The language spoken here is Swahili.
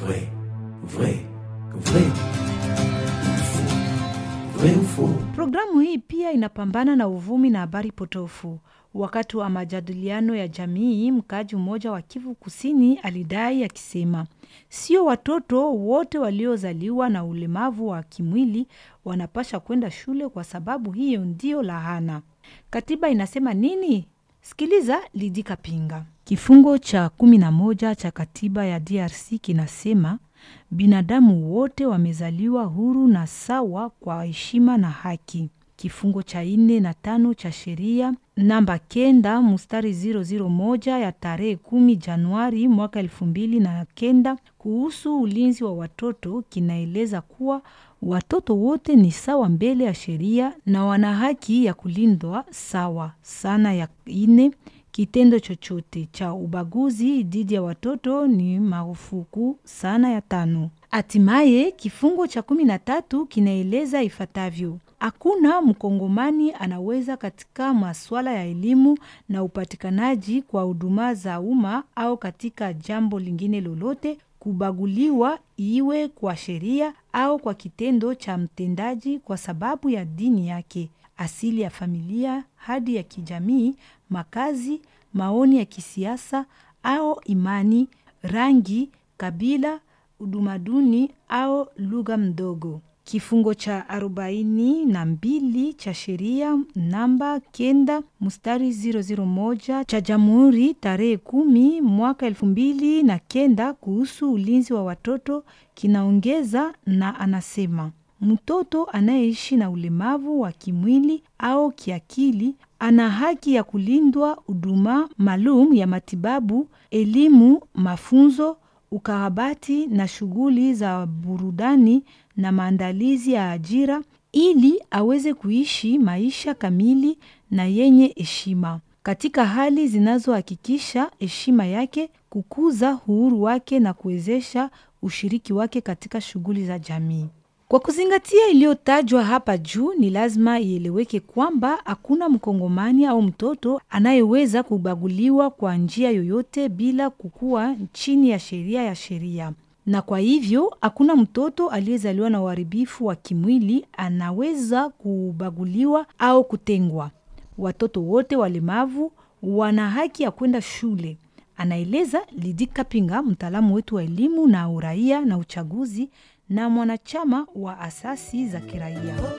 Vrai, vrai, vrai ou faux? Vrai ou faux? Programu hii pia inapambana na uvumi na habari potofu. Wakati wa majadiliano ya jamii, mkaaji mmoja wa Kivu Kusini alidai akisema, sio watoto wote waliozaliwa na ulemavu wa kimwili wanapasha kwenda shule kwa sababu hiyo ndio lahana. Katiba inasema nini? Sikiliza Lidika Pinga. Kifungo cha kumi na moja cha katiba ya DRC kinasema binadamu wote wamezaliwa huru na sawa kwa heshima na haki. Kifungo cha nne na tano cha sheria namba kenda mstari 001 ya tarehe kumi Januari mwaka elfu mbili na kenda kuhusu ulinzi wa watoto kinaeleza kuwa watoto wote ni sawa mbele ya sheria na wana haki ya kulindwa sawa sana. Ya ine kitendo chochote cha ubaguzi dhidi ya watoto ni marufuku sana. Ya tano hatimaye kifungo cha kumi na tatu kinaeleza ifuatavyo: hakuna mkongomani anaweza katika masuala ya elimu na upatikanaji kwa huduma za umma au katika jambo lingine lolote kubaguliwa, iwe kwa sheria au kwa kitendo cha mtendaji kwa sababu ya dini yake, asili ya familia, hadi ya kijamii, makazi, maoni ya kisiasa au imani, rangi, kabila, udumaduni au lugha mdogo. Kifungo cha arobaini na mbili cha sheria namba kenda mstari 001 cha Jamhuri tarehe kumi mwaka elfu mbili na kenda kuhusu ulinzi wa watoto kinaongeza na anasema mtoto anayeishi na ulemavu wa kimwili au kiakili ana haki ya kulindwa huduma maalum ya matibabu, elimu, mafunzo, ukarabati na shughuli za burudani na maandalizi ya ajira ili aweze kuishi maisha kamili na yenye heshima katika hali zinazohakikisha heshima yake, kukuza uhuru wake na kuwezesha ushiriki wake katika shughuli za jamii. Kwa kuzingatia iliyotajwa hapa juu, ni lazima ieleweke kwamba hakuna mkongomani au mtoto anayeweza kubaguliwa kwa njia yoyote bila kukuwa chini ya sheria ya sheria na kwa hivyo hakuna mtoto aliyezaliwa na uharibifu wa kimwili anaweza kubaguliwa au kutengwa. Watoto wote walemavu wana haki ya kwenda shule, anaeleza Lidika Pinga, mtaalamu wetu wa elimu na uraia na uchaguzi na mwanachama wa asasi za kiraia.